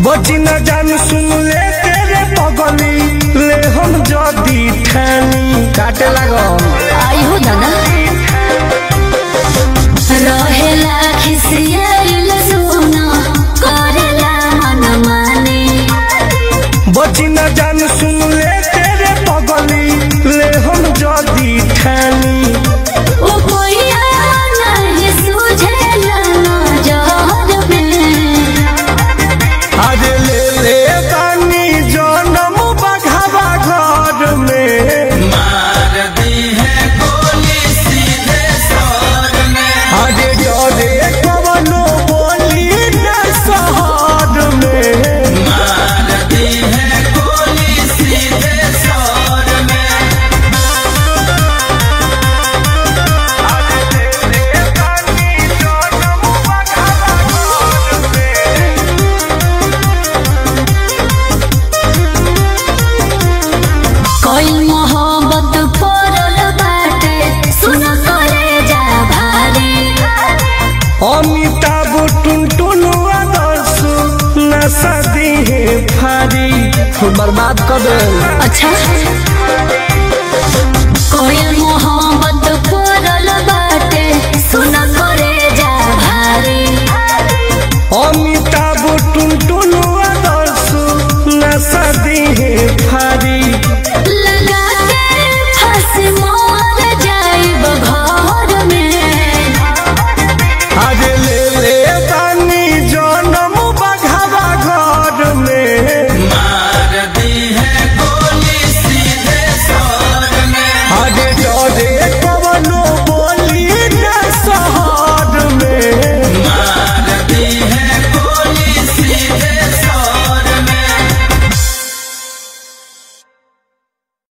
बची न जान सुन ले तेरे पगली ले हम जदी ठानी काटे लागम आई हो दादा रहेला खिसियल सोना करेला मन माने बची न जान सुन ले तेरे पगली ले हम जदी ठानी ओ कोइया नहीं सुझेला नजर में आज ले ले बानी जनम बघावा घर में मार दी है गोली सीधे सर में आज डरे कवनो बोली न शहर में मार दी है गोली सीधे सर में कोई मोहब्बत पड़ल बाटे सुन करे जा भारी अमिताभ टुनटुन आदर्श नशा दी है फारी बर्बाद कर दे अच्छा कोई